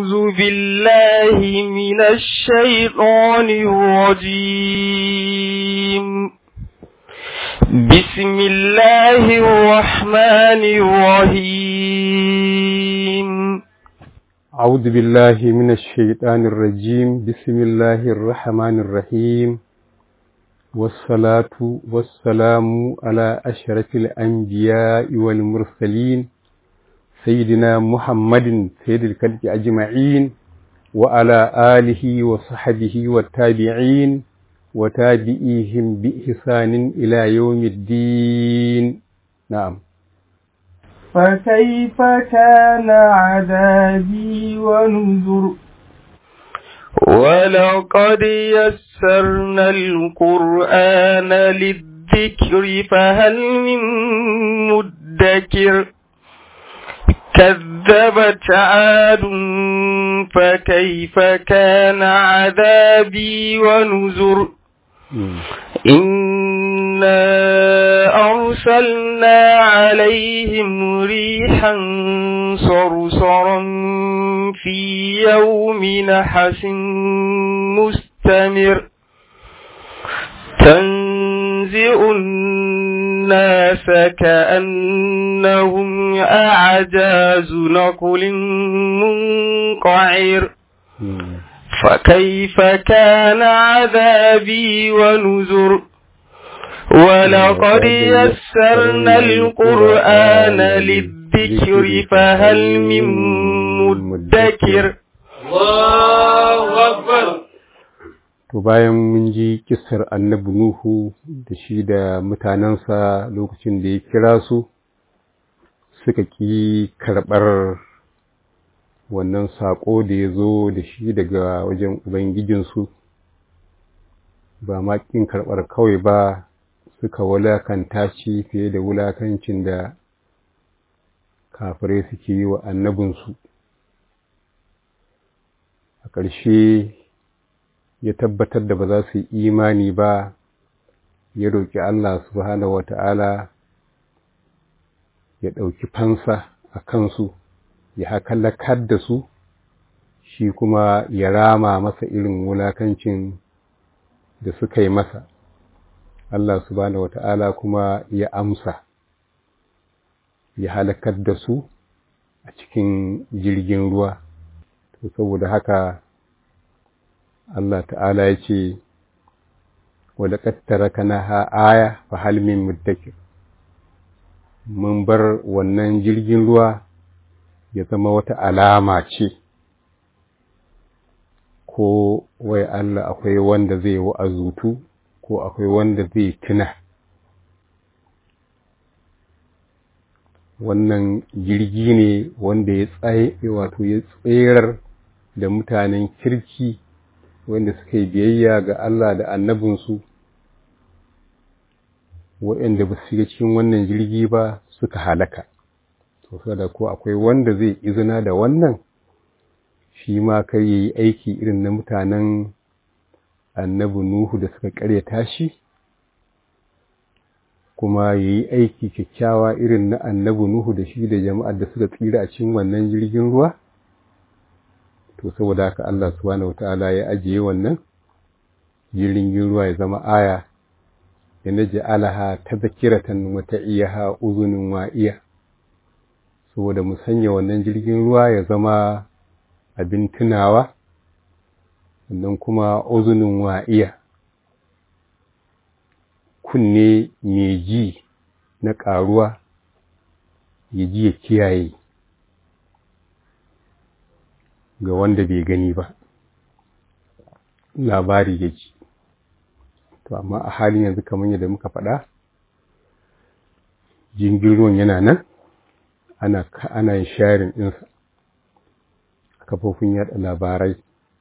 أعوذ بالله من الشيطان الرجيم بسم الله الرحمن الرحيم أعوذ بالله من الشيطان الرجيم بسم الله الرحمن الرحيم والصلاة والسلام على أشرف الأنبياء والمرسلين سيدنا محمد سيد الكلب أجمعين وعلى آله وصحبه والتابعين وتابعيهم بإحسان إلى يوم الدين نعم فكيف كان عذابي ونذر ولقد يسرنا القرآن للذكر فهل من مدكر كذبت عاد فكيف كان عذابي ونذر إنا أرسلنا عليهم ريحا صرصرا في يوم نحس مستمر تنزع الناس كأنهم أعجاز نقل منقعر فكيف كان عذابي ونذر ولقد يسرنا القرآن للذكر فهل من مدكر الله أكبر To bayan mun ji kisar annabi Nuhu da shi da mutanensa lokacin da ya kira su suka ƙi karɓar wannan saƙo da ya zo da shi daga wajen Ubangijinsu, ba ma ƙin karɓar kawai ba suka wulakanta shi fiye da wulakancin da kafirai suke yi wa annabinsu. A ƙarshe ya tabbatar da ba za su yi imani ba, ya roƙi Allah subhanahu wa ta'ala ya ɗauki fansa a kansu. ya halakar da su shi kuma ya rama masa irin wulakancin da suka yi masa Allah subhanahu wata'ala kuma ya amsa ya halakar da su a cikin jirgin ruwa to saboda haka Allah ta'ala ya ce wadda ƙattara kana ha aya fa halmin muddakir mun bar wannan jirgin ruwa ya zama wata alama ce ko wai Allah akwai wanda zai wa'azutu ko akwai wanda zai tuna wannan jirgi ne wanda ya tsaye wato ya tserar da mutanen kirki wanda suka yi biyayya ga Allah da annabinsu waɗanda ba su shiga cikin wannan jirgi ba suka halaka to da ko akwai wanda zai izina da wannan shi ma kar ya yi aiki irin na mutanen annabi Nuhu da suka karyata shi kuma ya yi aiki kyakkyawa irin na annabi Nuhu da shi da jama'ar da suka tsira a cikin wannan jirgin ruwa to saboda haka Allah subhanahu wataala ya ajiye wannan jirgin ruwa ya zama aya ya naj'alaha tadhkiratan wa ta'iyaha uzunun wa'iya saboda mu sanya wannan jirgin ruwa ya zama abin tunawa sannan kuma uzunin wa'iya kunne mai ji na ƙaruwa ya ji ya kiyaye ga wanda bai gani ba labari ya ji to amma a halin yanzu kamar yadda muka faɗa jirgin ruwan yana nan ana ana yin sharing ɗinsa kafofin yaɗa labarai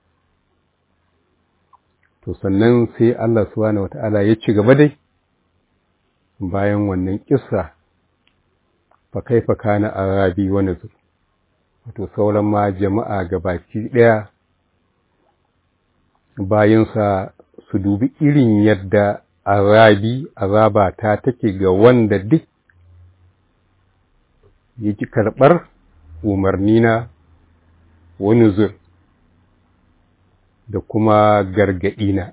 to sannan sai Allah subhanahu wata'ala ya ci gaba dai bayan wannan kissa fa kaifa kana arabi wa nuzur wato sauran ma jama'a gabaki ɗaya bayansa su dubi irin yadda arabi azaba ta take ga wanda duk ya ki karɓar umarnina wani zur da kuma gargaɗina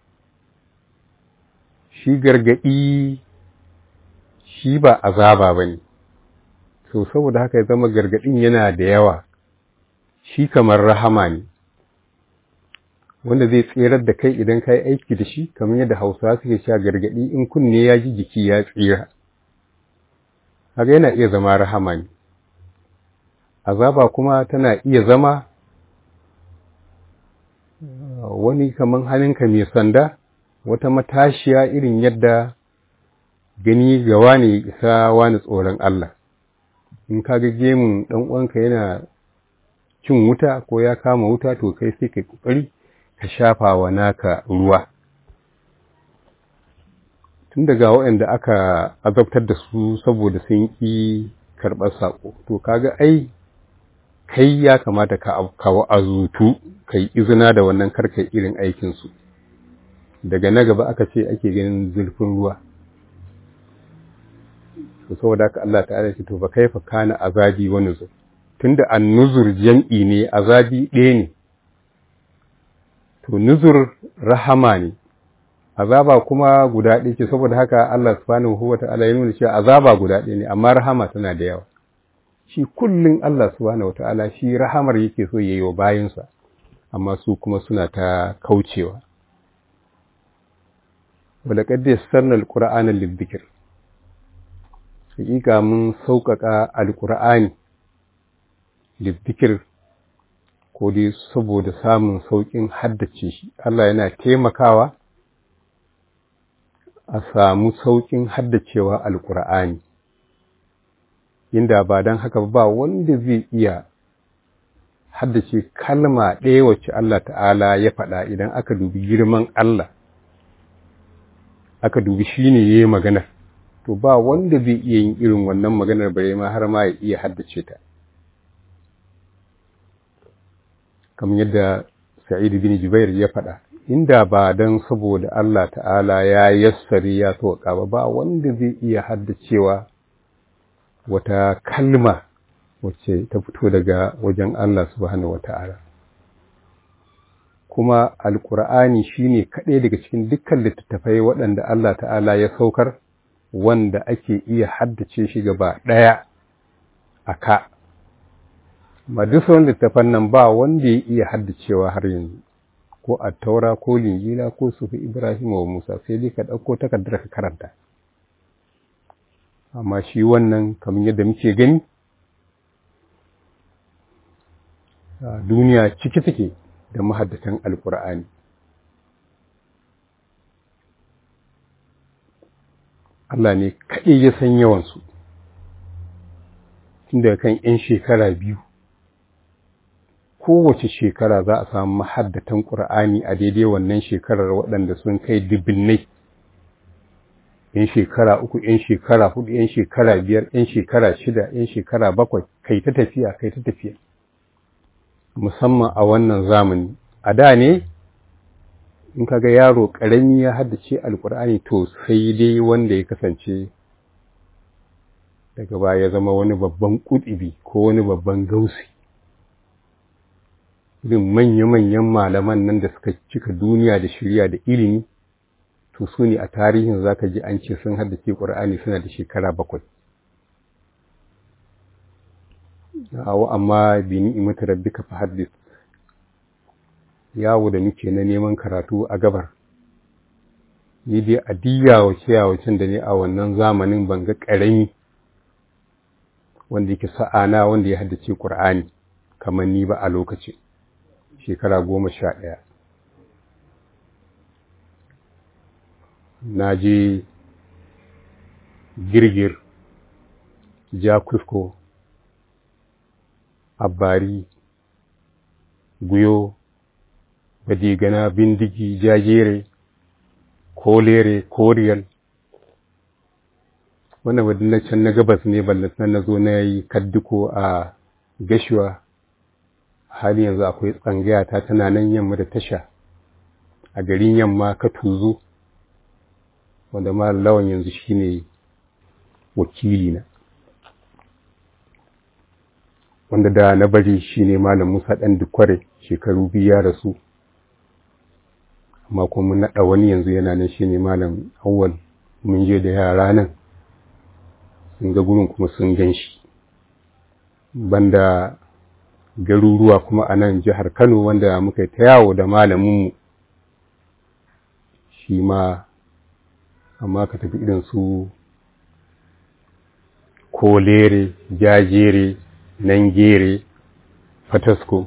shi gargaɗi shi ba azaba ba ne so saboda haka ya zama gargaɗin yana da yawa shi kamar rahama ne wanda zai tserar da kai idan ka yi aiki da shi kamar yadda hausa suke sha gargaɗi in kunne ya ji jiki ya tsira haka yana iya zama rahama ne azaba kuma tana iya zama wani kamar hannunka mai sanda wata matashiya irin yadda gani ga wani isa wani tsoron Allah in ka ga gemun ɗan uwanka yana cin wuta ko ya kama wuta to kai sai ka kokari ka shafa wa naka ruwa tun daga waɗanda aka azabtar da su saboda sun ƙi karɓar saƙo to kaga ai kai ya kamata ka kawo azutu ka yi izina da wannan karkai irin aikinsu daga na gaba aka ce ake ganin zurfin ruwa to saboda haka Allah ta'ala ce to fa kaifa kana azabi wa nuzur tunda an-nuzur jam'i ne azabi ɗaya ne to nuzur rahama ne azaba kuma guda ɗaya ce saboda haka Allah subhanahu wa ta'ala ya nuna cewa azaba guda ɗaya ne amma rahama tana da yawa shi kullun Allah subhanahu wa ta'ala shi rahamar yake so yayi wa bayinsa amma su kuma suna ta kaucewa ولقد يسرنا القرآن للذكر hakika mun sauƙaƙa alƙur'ani lizzikir ko dai saboda samun sauƙin haddace shi Allah yana taimakawa a samu sauƙin haddacewa alƙur'ani inda ba don haka ba wanda zai iya haddace kalma ɗaya wacce Allah ta'ala ya faɗa idan aka dubi girman Allah aka dubi shi ne ya yi maganar to ba wanda zai iya yin irin wannan maganar bare ma har ma ya iya haddace ta kamar yadda sa'id bin jubair ya faɗa inda ba dan saboda Allah ta'ala ya yassari ya sauka ba ba wanda zai iya haddacewa wata kalma wacce ta fito daga wajen Allah subhanahu wata'ala kuma alkur'ani shine kaɗai daga cikin dukkan littattafai waɗanda Allah ta'ala ya saukar wanda ake iya haddace shi gaba ɗaya a ka. Ma duk sauran littafan nan ba wanda ya iya haddacewa har yanzu, ko a taura ko linjila ko sufi Ibrahim wa Musa sai dai ka ɗauko takardar ka karanta. Amma shi wannan kamar yadda muke gani, duniya ciki take da mahaddatan Alƙur'ani. Allah ne kaɗai ya san yawansu, tun daga kan ‘yan shekara biyu, kowace shekara za a samu mahaddatan ƙur'ani a daidai wannan shekarar waɗanda sun kai dubinnai, ‘yan shekara uku, ‘yan shekara hudu, ‘yan shekara biyar, ‘yan shekara shida, ‘yan shekara bakwai, kai ta tafiya, kai ta tafiya, musamman a wannan zamani. A da ne, in kaga yaro ƙarami ya haddace alƙur'ani to sai dai wanda ya kasance daga baya ya zama wani babban ƙuɗibi ko wani babban gausi irin manya-manyan malaman nan da suka cika duniya da shirya da ilimi to su ne a tarihin za ka ji an ce sun haddace ƙur'ani suna da shekara bakwai awo amma bi ni'imatu rabbika fa haddith yawo da muke na neman karatu a gabar ni dai a diyawace yawacin da ne a wannan zamanin ban ga ƙarami wanda yake sa'ana wanda ya haddace ƙur'ani kamar ni ba a lokaci shekara goma sha ɗaya na je girgir jakusko abari guyo badigana bindigi jajere kolere koriyal wannan wadda can na gabas ne ballatan na zo na yi kaddiko a gashuwa hali yanzu akwai tsangaya ta tana nan yamma da tasha a garin yamma ka tuzo wanda ma lawan yanzu shine wakili na wanda da na bari shine malam Musa ɗan Dukware shekaru biyu ya rasu amma kuma mun naɗa wani yanzu yana nan shine malam Awwal mun je da yara nan sun ga gurin kuma sun gan shi banda garuruwa kuma a nan jihar Kano wanda muka ta yawo da malaminmu shi ma amma ka tafi irin su kolere jajere nangere fatasko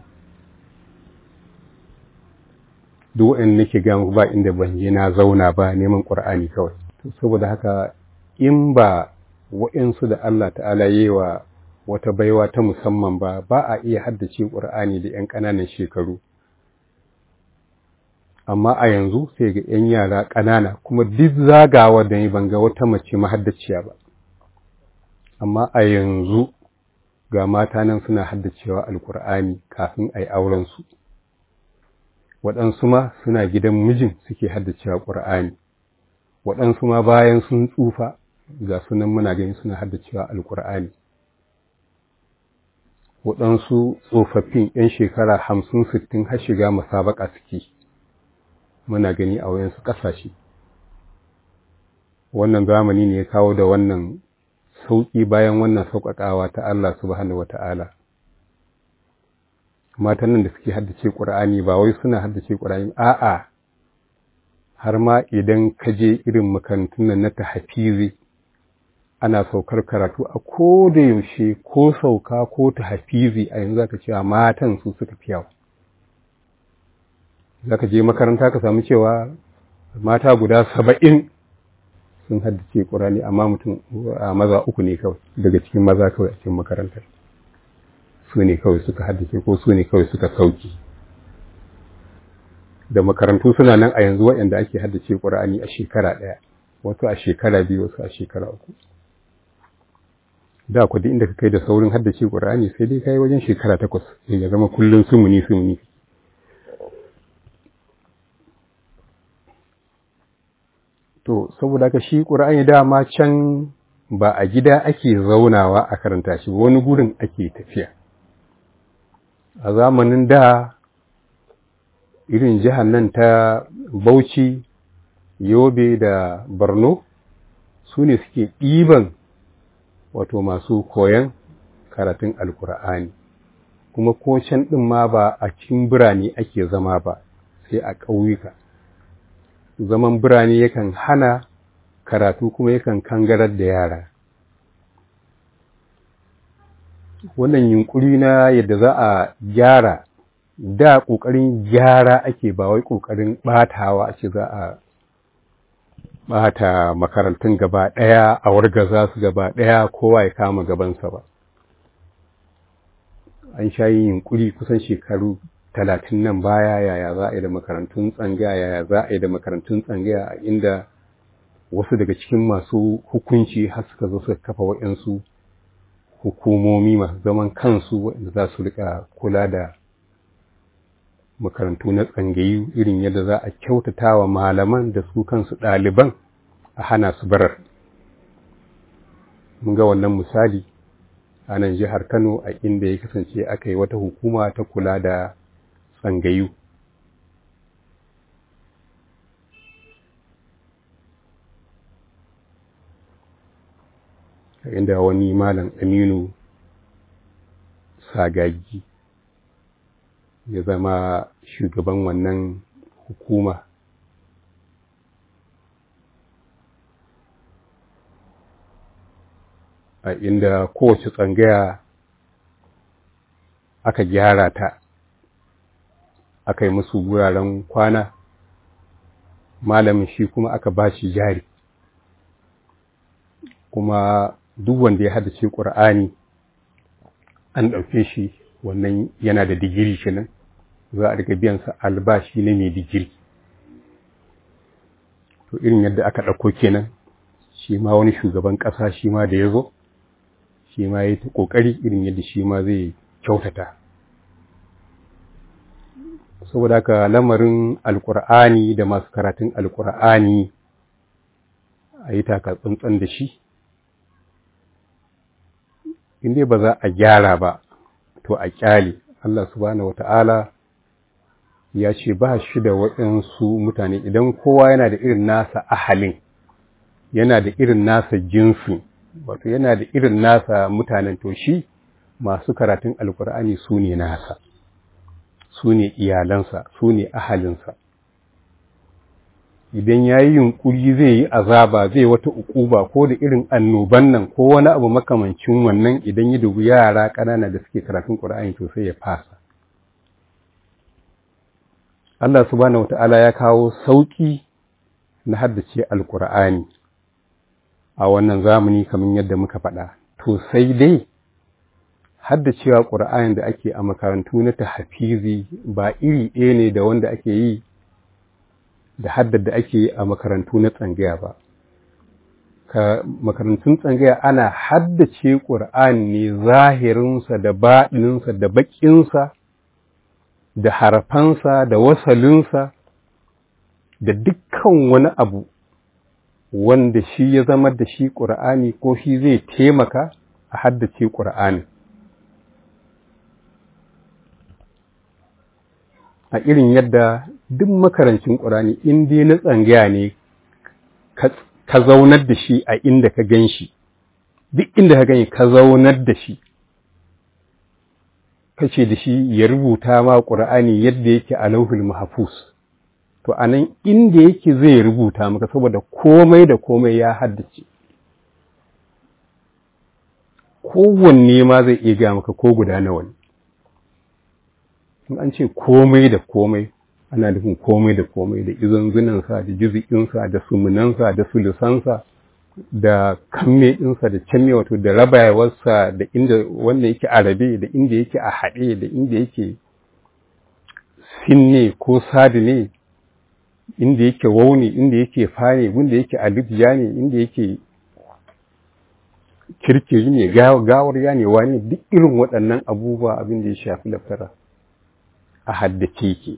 duk waɗanda nake ga muku ba inda ban je na zauna ba neman ƙur'ani kawai saboda haka in ba waɗansu da Allah ta'ala yi wa wata baiwa ta musamman ba ba a iya haddace ƙur'ani da 'yan ƙananan shekaru amma a yanzu sai ga 'yan yara ƙanana kuma duk zagawa da ni ban ga wata mace mahaddaciya ba amma a yanzu ga mata nan suna haddacewa alkur'ani kafin a yi aurensu waɗansu ma suna gidan mijin suke haddacewa ƙur'ani waɗansu ma bayan sun tsufa ga sunan muna gani suna haddacewa alkur'ani waɗansu tsofaffin 'yan shekara hamsin sittin har shiga masabaka suke muna gani a wayansu ƙasashe wannan zamani ne ya kawo da wannan sauƙi bayan wannan sauƙaƙawa ta Allah subhanahu wa ta'ala. Matan nan da suke haddace ƙur'ani ba wai suna haddace ƙur'ani a'a har ma idan ka je irin makarantun nan na tahafizi ana saukar karatu a ko da yaushe ko sauka ko tahafizi a yanzu zaka cewa matan su suka fi yawa. Zaka je makaranta ka samu cewa mata guda saba'in sun haddace ƙurani amma mutum a maza uku ne kawai daga cikin maza kawai a cikin makarantar su ne kawai suka haddace ko su ne kawai suka sauki da makarantu suna nan a yanzu waɗanda ake haddace ƙur'ani a shekara ɗaya wasu a shekara biyu wasu a shekara uku da ku duk inda ka kai da saurin haddace ƙur'ani sai dai kai wajen shekara takwas sai ya zama kullum sumuni sumuni To, saboda ka shi ƙura'ani dama can ba a gida ake zaunawa a karanta shi wani gurin ake tafiya. A zamanin da irin jihar nan ta Bauchi, Yobe da Borno su ne suke ɗiban wato masu koyan karatun Alƙur'ani. Kuma ko can ɗin ma ba a cikin birane ake zama ba, sai a ƙauyuka. zaman birane yakan hana karatu kuma yakan kangarar da yara wannan yunkuri na yadda za a gyara da ƙoƙarin gyara ake ba wai ƙoƙarin ɓatawa ake za a ɓata makarantun gaba ɗaya a wargaza su gaba ɗaya kowa ya kama gabansa ba an sha yin yunkuri kusan shekaru talatin nan baya yaya za a yi da makarantun tsangaya yaya za a yi da makarantun tsangaya a inda wasu daga cikin masu hukunci har suka zo suka kafa waɗansu hukumomi masu zaman kansu waɗanda za su rika kula da makarantu na tsangayu irin yadda za a kyautata wa malaman da su kansu ɗaliban a hana su barar mun ga wannan misali a nan jihar kano a inda ya kasance aka yi wata hukuma ta kula da tsangayu inda wani malam aminu sagagi ya zama shugaban wannan hukuma a inda kowace tsangaya aka gyara ta aka yi musu wuraren kwana malamin shi kuma aka ba shi jari kuma duk wanda ya haddace ƙur'ani an ɗauke shi wannan yana da digiri kenan za a riga biyansa albashi na mai digiri to irin yadda aka ɗauko kenan shi ma wani shugaban ƙasa shi ma da ya zo shi ma ya yi ta ƙoƙari irin yadda shi ma zai kyautata saboda haka lamarin alkur'ani da masu karatun alkur'ani a yi taka tsantsan da shi inda ba za a gyara ba to a kyale Allah subhanahu wata'ala ya ce ba shi da waɗansu mutane idan kowa yana da irin nasa ahalin yana da irin nasa jinsi wato yana da irin nasa mutanen to shi masu karatun alkur'ani su ne nasa su ne iyalansa su ne ahalinsa idan ya yi yunƙuri zai yi azaba zai wata ukuba ko da irin annoban nan ko wani abu makamancin wannan idan ya dubi yara ƙanana da suke karatun ƙur'ani to sai ya fasa Allah subhanahu wata'ala ya kawo sauƙi na haddace alƙur'ani a wannan zamani kamar yadda muka faɗa to sai dai haddacewa ƙur'ani da ake a makarantu na tahafizi ba iri ɗaya ne da wanda ake yi da haddar da ake yi a makarantu na tsangaya ba ka makarantun tsangaya ana haddace ƙur'ani ne zahirinsa da baɗinsa da baƙinsa da harafansa da wasalinsa da dukkan wani abu wanda shi ya zama da shi ƙur'ani ko shi zai taimaka a haddace ƙur'ani a irin yadda duk makarancin ƙur'ani in dai na tsangaya ne ka zaunar da shi a inda ka gan shi duk inda ka gani ka zaunar da shi kace da shi ya rubuta ma ƙur'ani yadda yake a lauhul mahfuz to anan inda yake zai rubuta maka saboda komai da komai ya haddace kowanne ma zai iya ga maka ko guda nawa ne in an ce komai da komai ana nufin komai da komai da izanzunansa da jizikinsa da sumunansa da sulusansa da kamme ɗinsa da canme wato da rabayawarsa da inda wanda yake a rabe da inda yake a haɗe da inda yake sinne ko sadi ne inda yake wauni inda yake fane inda yake alibiya ne inda yake kirkiri ne gawar ya ne wani duk irin waɗannan abubuwa abin da ya shafi lafara a haddace ke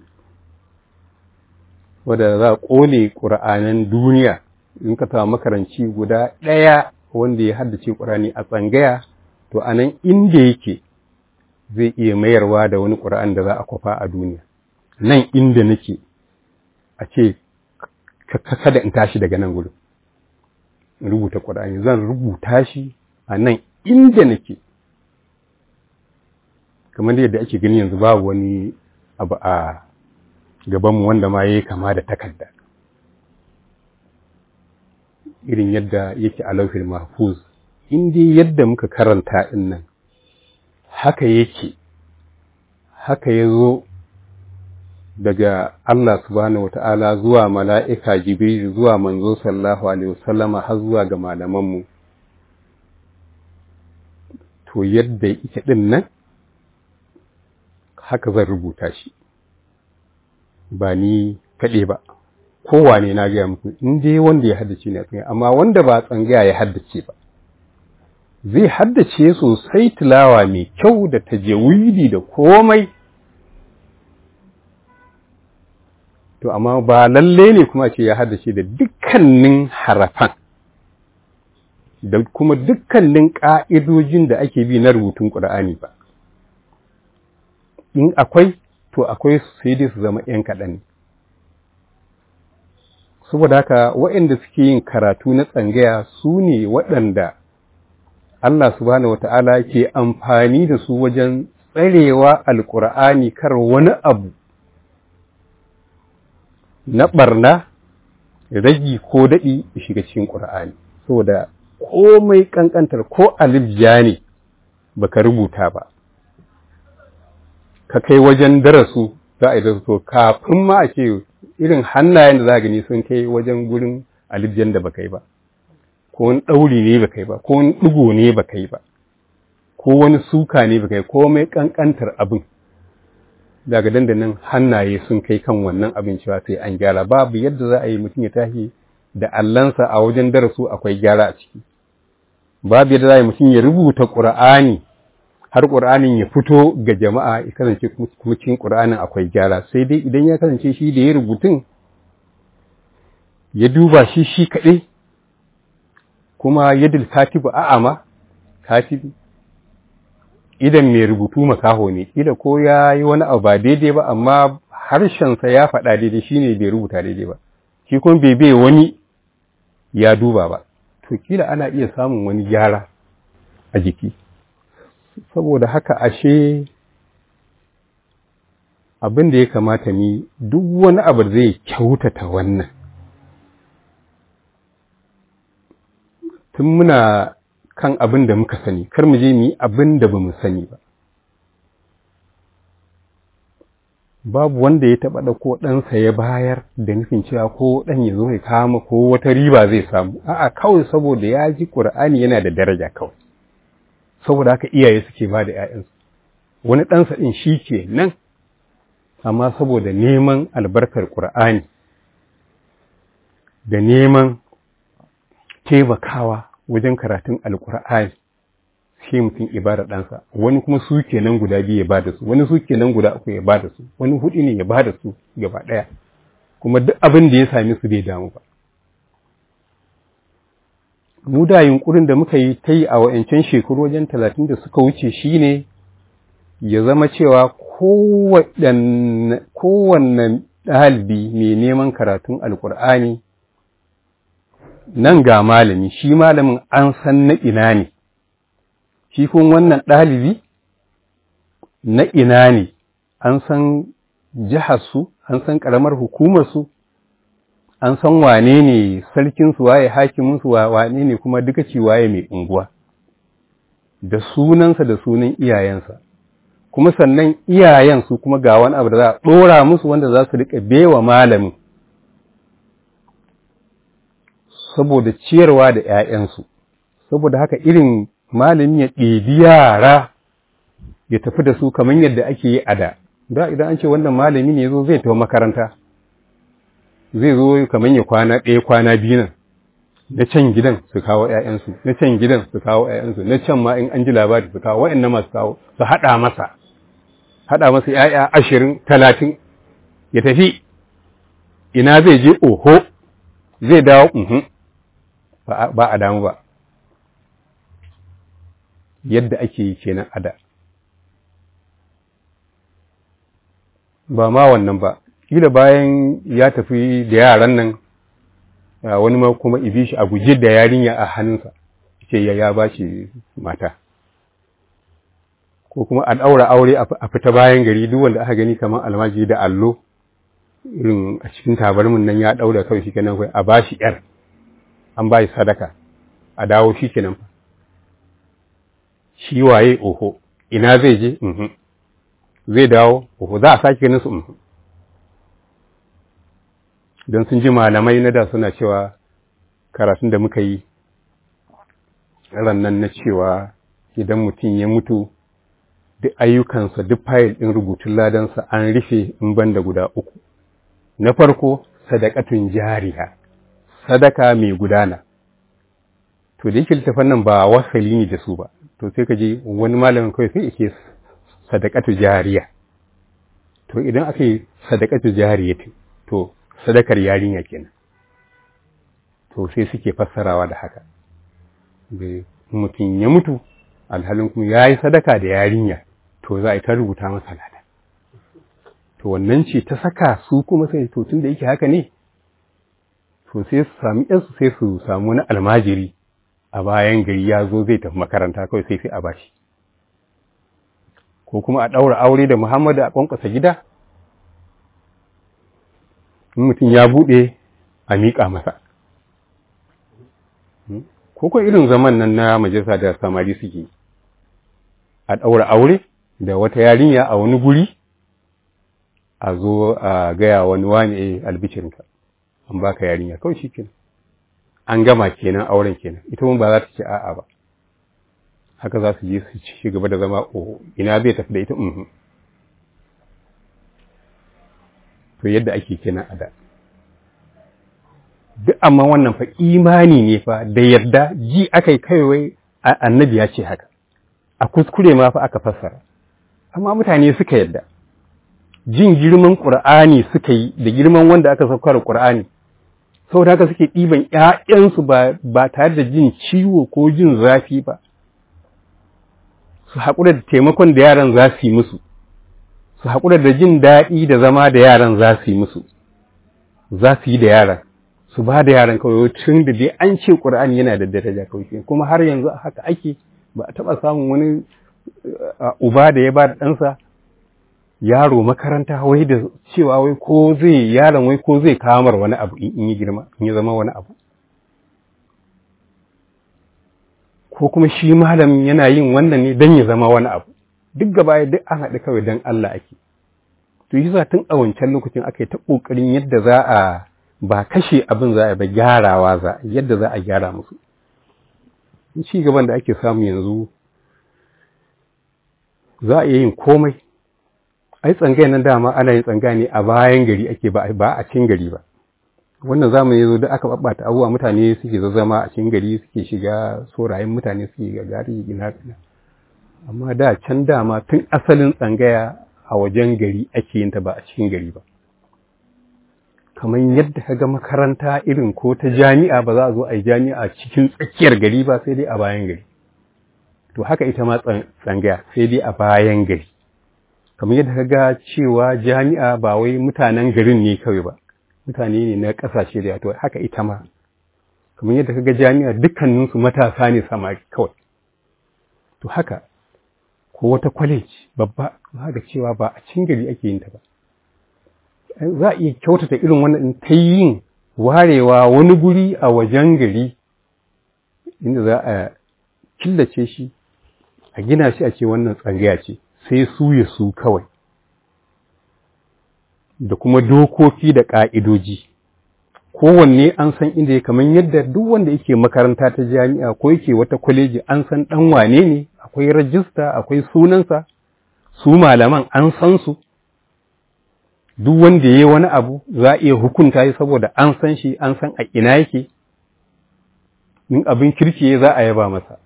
wadda za a ƙone ƙura'anan duniya in ka samu makaranci guda ɗaya wanda ya haddace ƙur'ani a tsangaya to a nan inda yake zai iya mayarwa da wani ƙur'an da za a kwafa a duniya nan inda nake a ce kada in tashi daga nan gudun rubuta ƙur'ani zan rubuta shi a nan inda nake kamar yadda ake gani yanzu babu wani abu a gabanmu wanda ma ya yi kama da takarda irin yadda yake a lauhin mahfuz in dai yadda muka karanta din nan haka yake haka ya zo daga Allah subhanahu wata'ala zuwa mala'ika jibril zuwa manzo sallallahu alaihi wasallama har zuwa ga malamanmu to yadda yake din nan haka zan rubuta shi ba ni kaɗe ba kowane na gaya muku in dai wanda ya haddace ne a tsangaya amma wanda ba tsangaya ya haddace ba zai haddace sosai tilawa mai kyau da tajawidi da komai to amma ba lalle ne kuma ce ya haddace da dukkanin harafan da kuma dukkanin ƙa'idojin da ake bi na rubutun ƙur'ani ba in akwai to akwai sai dai su zama ‘yan kaɗan ne saboda haka waɗanda suke yin karatu na tsangaya su ne waɗanda Allah subhanahu wata'ala ke amfani da su wajen tsarewa alƙur'ani kar wani abu na ɓarna ragi ko daɗi ya shiga cikin ƙur'ani saboda komai ƙanƙantar ko alibja ne baka rubuta ba ka kai wajen darasu za a yi darasu kafin ma a ce irin hannayen da za gani sun kai wajen gurin alibjan da baka yi ba ko wani ɗauri ne baka yi ba ko wani ɗigo ne baka yi ba ko wani suka ne baka yi ko mai ƙanƙantar abin daga dandanin hannaye sun kai kan wannan abin cewa sai an gyara babu yadda za a yi mutum ya tashi da allansa a wajen darasu akwai gyara a ciki babu yadda za a yi mutum ya rubuta ƙur'ani har ƙur'anin ya fito ga jama'a ya kasance kuma cikin ƙur'anin akwai gyara sai dai idan ya kasance shi da ya rubutun ya duba shi shi kaɗai kuma yadda katibu a'ama katibi idan mai rubutu makaho ne ida ko ya yi wani abu ba daidai ba amma harshensa ya faɗa daidai shine bai rubuta daidai ba shi kuma bai bai wani ya duba ba to kila ana iya samun wani gyara a jiki saboda haka ashe abin da ya kamata ni duk wani abu zai kyautata wannan tun muna kan abin da muka sani kar mu je mu yi abin da ba mu sani ba babu wanda ya taɓa ɗauko ɗansa ya bayar da nufin cewa ko ɗan ya zo ya kama ko wata riba zai samu a'a kawai saboda ya ji ƙur'ani yana da daraja kawai saboda haka iyaye suke ba da ‘ya'yansu wani ɗansa ɗin shi ke nan amma saboda neman albarkar ƙur'ani da neman taimakawa wajen karatun alƙur'ani sai mutum ibada ɗansa wani kuma su kenan guda biyu ya ba da su wani su kenan guda uku ya ba da su wani hudu ne ya ba da su gaba ɗaya kuma duk abin da ya sami su bai damu ba mu da yunkurin da muka yi ta yi a wa'ancan shekaru wajen talatin da suka wuce shine ya zama cewa kowanne ɗalibi mai neman karatun alkur'ani nan ga malami shi malamin an san na ina ne shi kun wannan ɗalibi na ina ne an san jiharsu an san ƙaramar hukumarsu an san wane ne sarkinsu waye hakiminsu wane ne kuma duka ci waye mai unguwa da sunansa da sunan iyayensa kuma sannan iyayensu kuma ga wani abu da za a ɗora musu wanda za su riƙa bewa malamin saboda ciyarwa da ‘ya'yansu saboda haka irin malami ya ɗebi yara ya tafi da su kamar yadda ake yi a da da idan an ce wannan malami ne zo zai tafi makaranta zai zo kamar ya kwana ɗaya kwana biyu nan na can gidan su kawo ‘ya'yansu na can gidan su kawo ‘ya'yansu na can ma in an ji labari su kawo wa'in masu kawo su haɗa masa haɗa masa ‘ya'ya ashirin talatin ya tafi ina zai je oho zai dawo uhun ba a damu ba yadda ake yi kenan a da ba ma wannan ba kila bayan ya tafi da yaran nan wani ma kuma ibi shi a guje da yarinya a hannunsa ce ya ya bashi mata ko kuma a ɗaura aure a fita bayan gari duk wanda aka gani kamar almaji da allo irin a cikin tabarmin nan ya ɗaura kawai shi kenan a bashi yar an ba sadaka a dawo shi kenan fa shi waye oho ina zai je zai dawo oho za a sake ganin su don sun ji malamai na da suna cewa karatun da muka yi nan na cewa idan mutum ya mutu duk ayyukansa duk fayil ɗin rubutun ladansa an rufe in banda guda uku na farko sadakatun jariya sadaka mai gudana to da yake littafan nan ba wasali ne da su ba to sai ka je wani malamin kawai sai yake sadakatu jariya to idan aka yi sadakatu jariya to sadakar yarinya kenan to sai suke fassarawa da haka mutum ya mutu alhalin kuma ya yi sadaka da yarinya to za a yi ta rubuta masa lada to wannan ce ta saka su kuma sai to tun da yake haka ne to sai su sami yansu sai su samu wani almajiri a bayan gari ya zo zai tafi makaranta kawai sai sai a bashi ko kuma a ɗaura aure da muhammadu a ƙwanƙwasa gida in mutum ya buɗe a miƙa masa ko ko irin zaman nan na majalisa da samari suke a ɗaura aure da wata yarinya a wani guri a zo a gaya wani wani albicinka an baka yarinya kawai shi kenan an gama kenan auren kenan ita mun ba za ta ce a'a ba haka za su je su ci gaba da zama oho ina zai tafi da ita uhu to yadda ake kenan a da duk amma wannan fa imani ne fa da yarda ji aka yi kaiwai annabi ya ce haka a kuskure ma fa aka fassara amma mutane suka yarda jin girman ƙur'ani suka yi da girman wanda aka saukar ƙur'ani saboda haka suke ɗiban ‘ya'yansu ba tare da jin ciwo ko jin zafi ba su haƙura da taimakon da yaran za su yi musu su haƙura da jin daɗi da zama da yaran za su yi musu za su yi da yaran su ba da yaran kawai tun da dai an ce ƙur'ani yana da daraja kawai kuma har yanzu haka ake ba a taɓa samun wani uba da ya ba da ɗansa yaro makaranta wai da cewa wai ko zai yaron wai ko zai kamar wani abu in yi girma in ya zama wani abu ko kuma shi malamin yana yin wannan ne don ya zama wani abu duk gaba duk an haɗu kawai don Allah ake to yi tun a wancan lokacin aka yi ta ƙoƙarin yadda za a ba kashe abin za a ba gyarawa za yadda za a gyara musu ci gaban da ake samu yanzu za a iya yin komai ai tsangaya nan dama ana yin tsangaya ne a bayan gari ake ba a cikin gari ba wannan zamani yazo da aka babbata abubuwa mutane suke zama a cikin gari suke shiga sorayen mutane suke ga gari ina ina amma da can dama tun asalin tsangaya a wajen gari ake yin ta ba a cikin gari ba kamar yadda ka ga makaranta irin ko ta jami'a ba za a zo a yi jami'a cikin tsakiyar gari ba sai dai a bayan gari to haka ita ma tsangaya sai dai a bayan gari kamar yadda ka ga cewa jami'a ba wai mutanen garin ne kawai ba mutane ne na ƙasashe da to haka ita ma kamar yadda ka ga jami'a dukkaninsu matasa ne samari kawai to haka ko wata college babba za ga cewa ba a cikin gari ake yin ta ba za a iya kyautata irin wannan ta yin warewa wani guri a wajen gari inda za a killace shi a gina shi a ce wannan tsangaya ce sai su ya su kawai da kuma dokoki da ƙa'idoji kowanne an san inda ya kamar yadda duk wanda yake makaranta ta jami'a ko yake wata kwaleji an san ɗan wane ne akwai rajista akwai sunansa su malaman an san su duk wanda ya yi wani abu za a iya hukunta shi saboda an san shi an san a ina yake in abin kirki za a yaba masa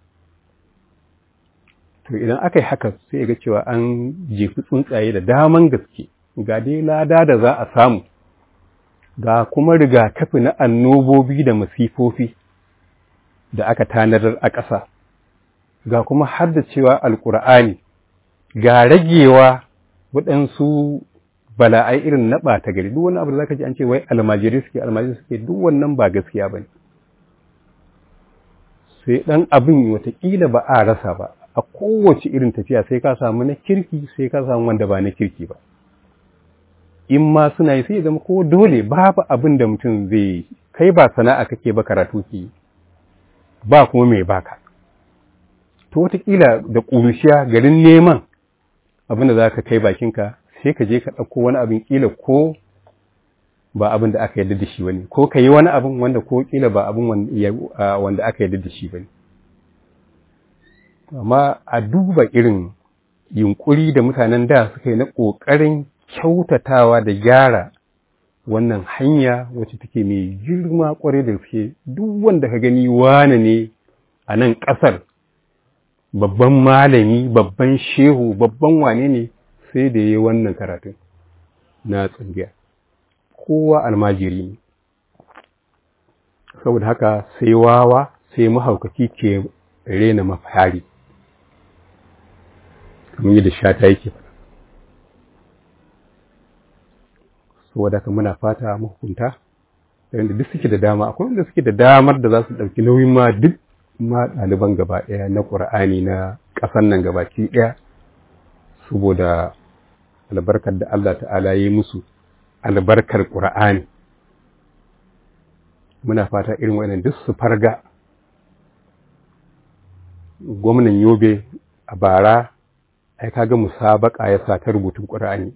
to idan aka yi haka sai ga cewa an jefi tsuntsaye da daman gaske ga dai lada da za a samu ga kuma rigakafi na annobobi da masifofi da aka tanadar a ƙasa ga kuma har da cewa alƙur'ani ga ragewa waɗansu bala'ai irin na ɓata gari duk wani abu da zaka ji an ce wai almajiri suke almajiri suke duk wannan ba gaskiya ba ne sai ɗan abin watakila ba a rasa ba a kowace irin tafiya sai ka samu na kirki sai ka samu wanda ba na kirki ba in ma suna yi sai ya zama ko dole babu abin da mutum zai kai ba sana'a kake ba karatu ki ba kuma mai baka to watakila da ƙuruciya garin neman abin da za ka kai bakinka sai ka je ka ɗauko wani abin ƙila ko ba abin da aka yarda da shi bane ko ka yi wani abin wanda ko ƙila ba abin wanda aka yarda da shi bane amma a duba irin yunkuri da mutanen da suka yi na ƙoƙarin kyautatawa da gyara wannan hanya wacce take mai girma ƙwarai da gaske duk wanda ka gani wane ne a nan ƙasar babban malami babban shehu babban wane ne sai da ya yi wannan karatun na tsangiya kowa almajiri ne saboda haka sai wawa sai mahaukaci ke rena mafari kamar yadda shata yake faɗa saboda haka muna fata mahukunta yadda duk suke da dama akwai wanda suke da damar da za su ɗauki nauyin ma duk ma ɗaliban gaba ɗaya na ƙur'ani na ƙasan nan gabaki ɗaya saboda albarkar da Allah ta'ala ya yi musu albarkar ƙur'ani muna fata irin wannan duk su farga gwamnan yobe a bara ai kaga musabaka ya sa ta rubutun ƙur'ani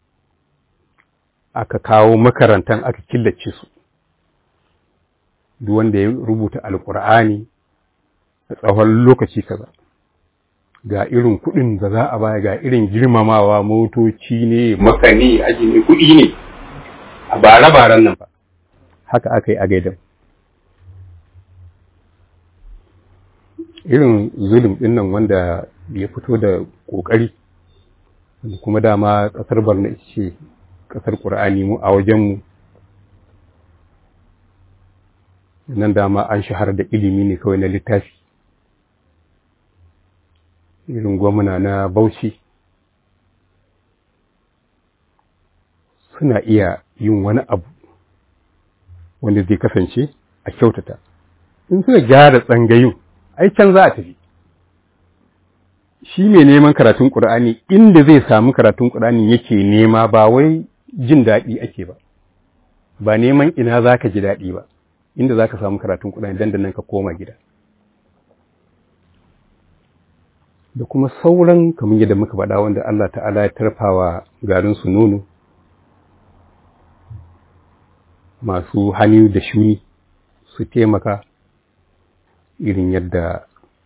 aka kawo makarantan aka killace su duk wanda ya rubuta alƙur'ani a tsawon lokaci kaza ga irin kuɗin da za a baya ga irin girmamawa motoci ne makani aji ne kuɗi ne a bare-baren nan ba haka aka yi a gaidan irin zulum ɗin nan wanda ya fito da ƙoƙari kuma dama ƙasar barna ce ƙasar ƙur'ani mu a wajenmu nan dama an shahara da ilimi ne kawai na littafi irin gwamna na bauchi suna iya yin wani abu wanda zai kasance a kyautata in suka gyara tsangayin ai can za a tafi shi mai neman karatun ƙur'ani inda zai samu karatun ƙur'ani yake nema ba wai jin daɗi ake ba ba neman ina za ka ji daɗi ba inda za ka samu karatun ƙur'ani dandanan ka koma gida da kuma sauran kamar yadda muka faɗa wanda Allah ta'ala ya tarfawa garin su nono masu hannu da shuni su taimaka irin yadda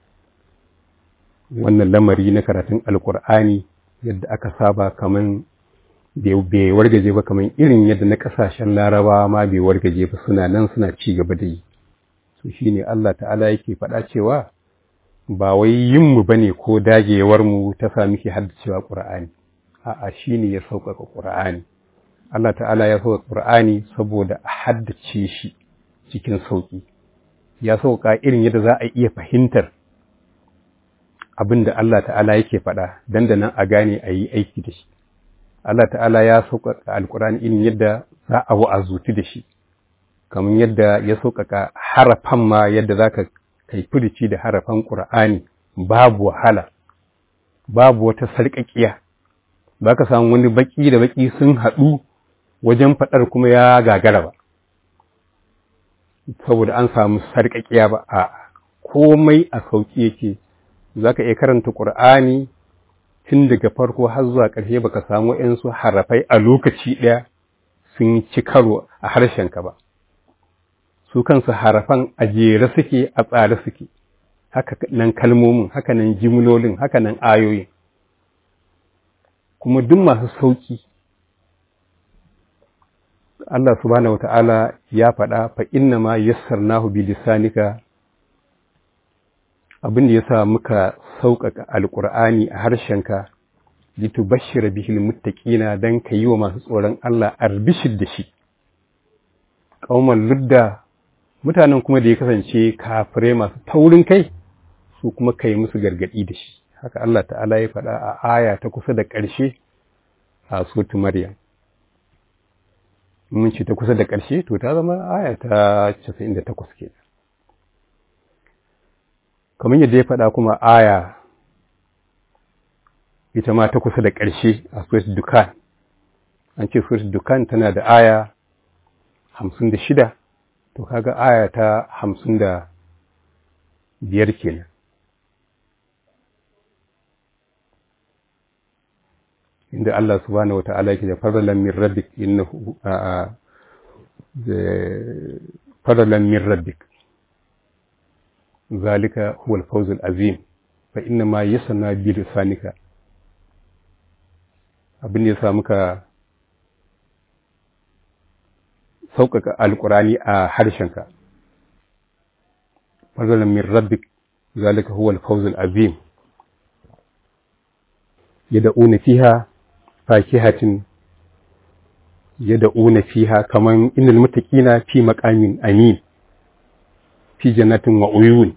wannan lamari na karatun alkur'ani yadda aka saba kaman bai wargaje ba kaman irin yadda na kasashen larabawa ma bai wargaje ba suna nan suna ci gaba da yi so shine Allah ta'ala yake faɗa cewa ba wai yin mu bane ko dagewar mu ta sa muke haddacewa qur'ani a'a shine ya sauƙaƙa qur'ani Allah ta'ala ya sauƙaƙa qur'ani saboda a haddace shi cikin sauƙi ya sauƙa irin yadda za a iya fahimtar abin da Allah ta'ala yake faɗa dandanan a gane a yi aiki da shi. Allah ta'ala ya sauƙaƙa alƙur'ani irin yadda za a wa'azuti da shi, kamar yadda ya sauƙaƙa harafan ma yadda za ka kai firici da harafan ƙur'ani babu wahala, babu wata sarƙaƙiya, ba ka samu wani baƙi da baƙi sun haɗu wajen faɗar kuma ya gagara ba. Saboda an samu sarƙaƙiya ba a komai a sauƙi yake za ka iya karanta ƙur'ani tun daga farko har zuwa ƙarshe baka samu ‘yansu harafai a lokaci ɗaya sun ci karo a harshenka ba su kansu harafan a jere suke a tsare suke haka nan kalmomin haka nan jimlolin haka nan ayoyin kuma duk masu sauƙi Allah subhanahu wata'ala ya faɗa fa inna ma yassarnahu bi lisanika abin da ya sa muka sauƙaƙa alƙur'ani a harshenka litubashshira bihil muttaqina dan ka yi wa masu tsoron Allah arbishir da shi ƙauman ludda mutanen kuma da ya kasance kafirai masu taurin kai su kuma kai musu gargaɗi da shi haka Allah ta'ala ya faɗa a aya ta kusa da ƙarshe a sotu maryam mun ce ta kusa da ƙarshe to ta zama aya ta 98 kenan kamar yadda ya faɗa kuma aya ita ma ta kusa da ƙarshe a Suwais Dukan an ce Suwais Dukan tana da aya hamsin da shida to kaga aya ta hamsin da biyar kenan inda Allah subhanahu wa ta'ala yake da fadalan min rabbik innahu a fadalan min rabbik ذلك هو الفوز العظيم فإنما يسنا بلسانك abin da ya sa muka sauƙaƙa alƙurani a harshenka fadalan min rabbik zalika huwa al-fawz al-azim yad'una fiha fakihatin yad'una fiha kaman innal muttaqina fi maqamin amin fi jannatin wa uyun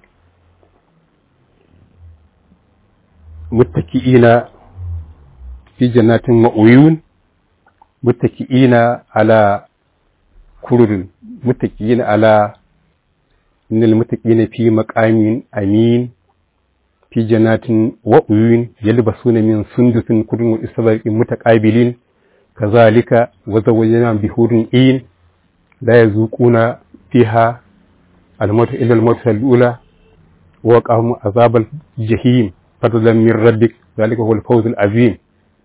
muttaki'ina fi jannatin wa uyun muttaki'ina ala kururin muttaki'ina ala innal muttaqina fi maqamin amin fi jannatin wa uyun yalbasuna min sundusin kudun wa istabaqin mutaqabilin kazalika wa zawwajna bihurin in la yazuquna fiha الموت إلى الموت الأولى ووقعهم عذاب الجحيم فضلا من ربك ذلك هو الفوز العظيم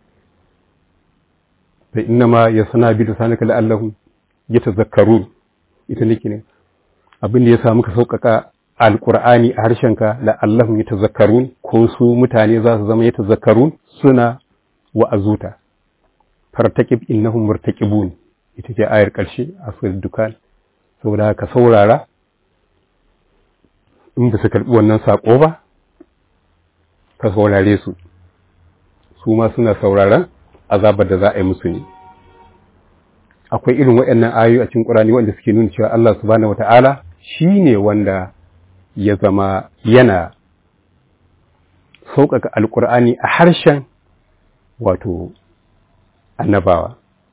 فإنما يصنع بلسانك لعلهم يتذكرون ita nake ne abin da ya sa muka sauƙaƙa alƙur'ani a harshenka la'allahum yatazakkarun ko su mutane za su zama yatazakkarun suna wa'azuta fartaqib innahum murtaqibun ita ce ayar ƙarshe a surat dukan saboda ka saurara in ba su karɓi wannan saƙo ba ka saurare su su ma suna sauraron azabar da za a yi musu ne akwai irin waɗannan ayoyi a cikin ƙurani wanda suke nuna cewa Allah subhanahu wata'ala shi ne wanda ya zama yana sauƙaƙa alƙur'ani a harshen wato annabawa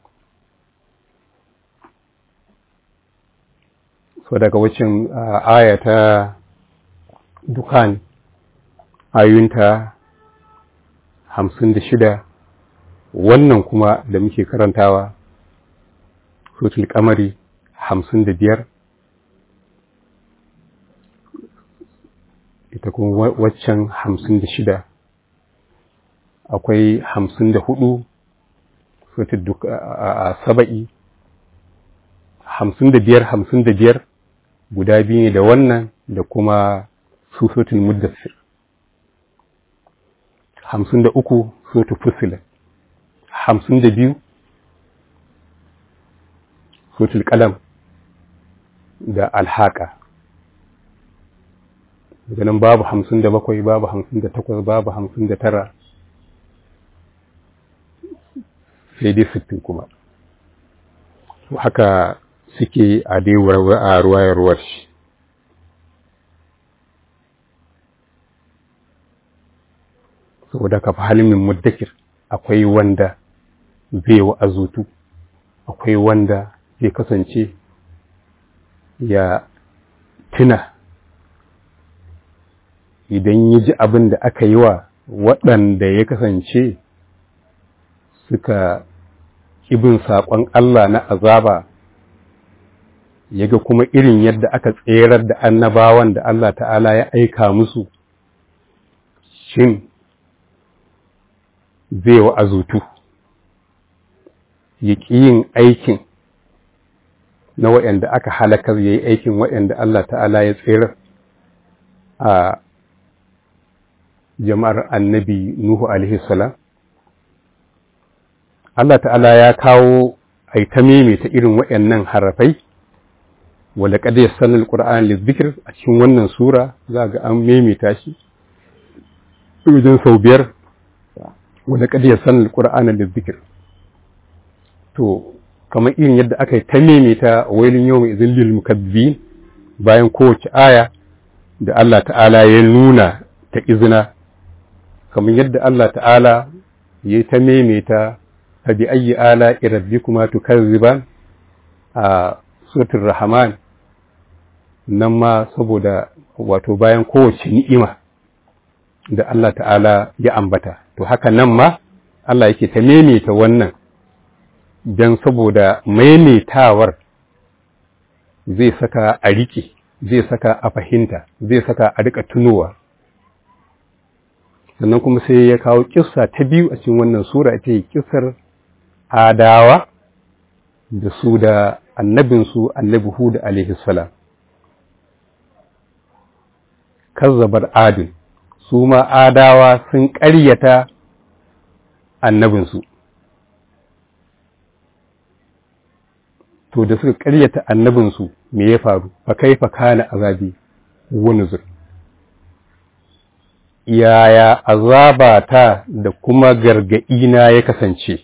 so daga wacin aya ta dukan ayunta hamsin da shida wannan kuma da muke karantawa sotul kamari hamsin da biyar ita kuma waccan hamsin da shida akwai hamsin da hudu sotul saba'i hamsin da biyar hamsin da biyar guda biyu ne da wannan da kuma su sotul muddassir hamsin da uku sotul fusilat hamsin da biyu sotul kalam da alhaka daga nan babu hamsin da bakwai babu hamsin da takwas babu hamsin da tara sai dai sittin kuma haka suke a daiwar a ruwayarwar shi saboda ka fi halimin muddakir akwai wanda zai wa'azutu akwai wanda zai kasance ya tuna idan ya ji abin da aka yi wa waɗanda ya kasance suka ibin saƙon Allah na azaba ya ga kuma irin yadda aka tserar da annabawan da Allah ta'ala ya aika musu shin zai wa azutu ya ƙi yin aikin na waɗanda aka halakar ya yi aikin waɗanda Allah ta'ala ya tserar a jama'ar annabi Nuhu alaihi salam Allah ta'ala ya kawo a ta ta irin waɗannan harafai wala kada ya sanar Qur'an lizikir a cikin wannan sura za ga an maimaita shi wajen sau biyar wala kada ya sanar Qur'an lizikir to kamar irin yadda aka yi ta maimaita wailin yau mai izin lil mukazzibin bayan kowace aya da Allah ta'ala ya nuna ta izina kamar yadda Allah ta'ala ya ta maimaita fa bi ayyi ala rabbikuma tukazziban a suratul rahman nan ma saboda wato bayan kowace ni'ima da Allah ta'ala ya ambata to haka nan ma Allah yake ta maimaita wannan don saboda maimaitawar zai saka a riƙe zai saka a fahimta zai saka a riƙa tunowa sannan kuma sai ya kawo kissa ta biyu a cikin wannan sura ita ce kissar adawa da su da annabinsu annabi hud alaihi salam kazzabar adin su ma adawa sun ƙaryata annabinsu to da suka ƙaryata annabinsu me ya faru fa kaifa kana azabi wa nuzur yaya azabata da kuma gargaɗina ya kasance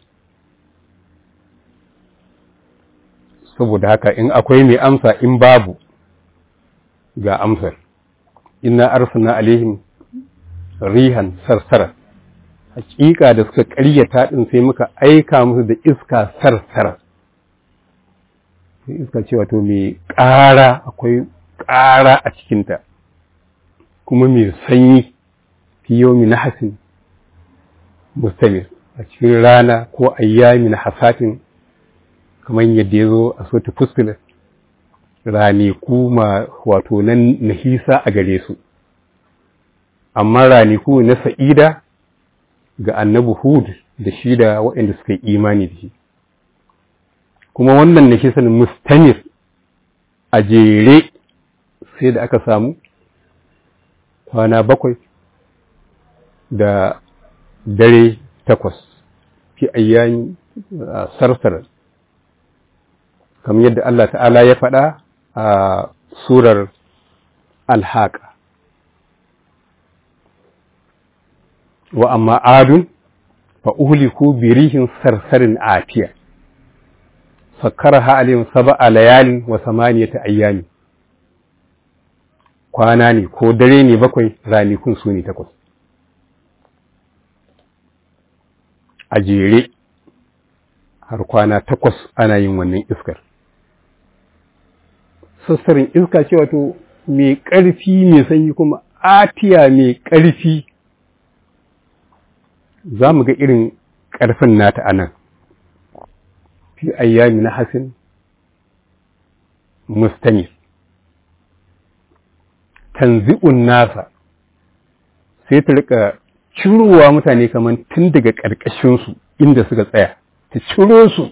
saboda haka in akwai mai amsa in babu ga amsar inna arsalna alaihim rihan sarsara hakika da suka ƙaryata din sai muka aika musu da iska sarsara iska ce wato mai ƙara akwai ƙara a cikinta kuma mai sanyi fi yomi na hasin mustamir a cikin rana ko ayyami na hasatin kamar yadda ya zo a sota fuskilar raniku ma wato nan nahisa a gare su amma raniku na sa'ida ga annabi hud da shi da waɗanda suka yi imani da shi kuma wannan nahisan mustamir a jere sai da aka samu kwana bakwai da dare takwas fi ayyan sarsar kamar yadda Allah ta'ala ya faɗa a surar alhaƙa wa amma adun fa uhliku birihin sarsarin afiya sakkaraha alayhim sab'a layalin wa samaniyata ayyami kwana ne ko dare ne bakwai ranikun su ne takwas a jere har kwana takwas ana yin wannan iskar sassarin iska ce wato mai ƙarfi mai sanyi kuma atiya mai ƙarfi za mu ga irin ƙarfin nata anan fi ayyami na hasin mustamir tanzi'un nasa sai ta rika cirowa mutane kamar tun daga ƙarƙashinsu inda suka tsaya ta ciro su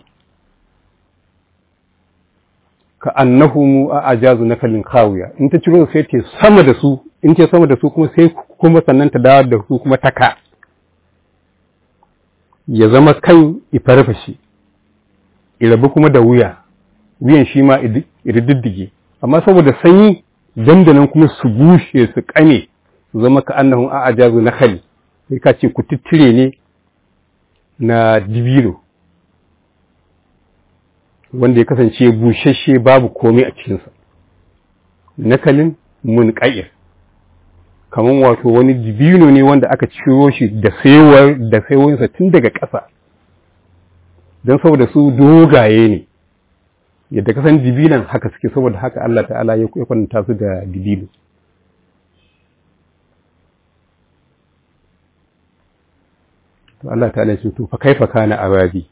ka annahu a ajazu na kalin kawuya in ta ciro sai ta sama da su in ta sama da su kuma sai kuma sannan ta dawo da su kuma taka ya zama kan ifarfashe irabu kuma da wuya wuyan shi ma irididdige amma saboda sanyi dandanan kuma su bushe su kame su zama ka annahun a ajazu na khali sai ka ce ku tittire ne na dibino wanda ya kasance bushashe babu komai a cikinsa nakalin munƙa'ir kamar wato wani dibino ne wanda aka ciro shi da saiwar da saiwarsa tun daga ƙasa don saboda su dogaye ne yadda kasan dibinan haka suke saboda haka Allah ta'ala ya kwanta su da dibino to Allah ta'ala ce to fa kaifa kana azabi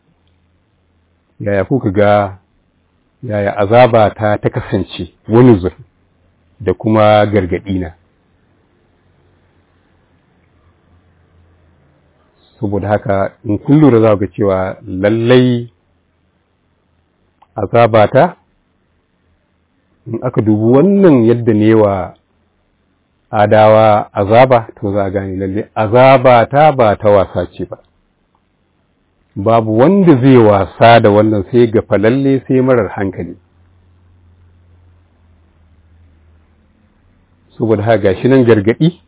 yaya kuka ga yaya azaba ta ta kasance wani zur da kuma gargadi na saboda haka in kun lura za ga cewa lallai azabata in aka dubi wannan yadda ne wa adawa azaba to za a gane lallai azabata ba ta wasa ce ba babu wanda zai wasa da wannan sai ga falalle sai marar hankali saboda haka gashi nan gargadi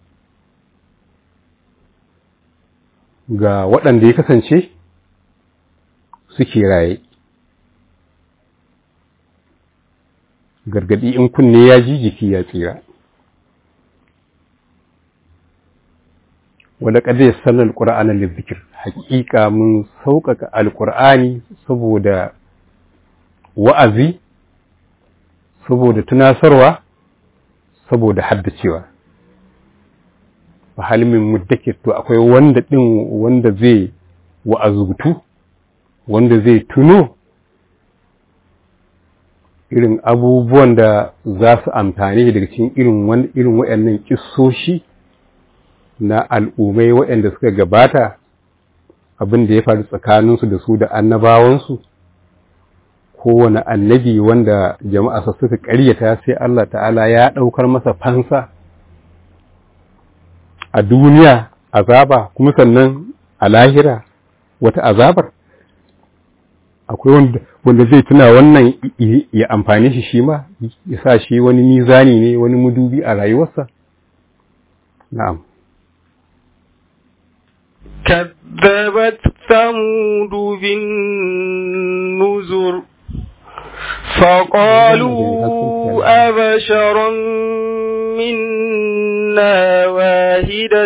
ga waɗanda ya kasance suke raye gargadi in kunne ya ji jiki ya tsira wadda ƙadda ya sallar alƙura'anar lizzikir haƙiƙa mun sauƙaƙa alƙur'ani saboda wa'azi saboda tunasarwa saboda haddacewa halimin muddakir to akwai wanda ɗin wanda zai wa'azutu wanda zai tuno irin abubuwan da za su amfani daga cikin irin irin waɗannan kissoshi na al'ummai waɗanda suka gabata abin da ya faru tsakaninsu da su da annabawansu kowane annabi wanda jama'a suka ƙaryata sai Allah ta'ala ya ɗaukar masa fansa a duniya azaba kuma sannan a lahira wata azabar akwai wanda wanda zai tuna wannan ya amfani shi shi ma ya sa shi wani mizani ne wani mudubi a rayuwarsa na'am كذبت ثمود بالنذر فقالوا أبشرا منا واحدا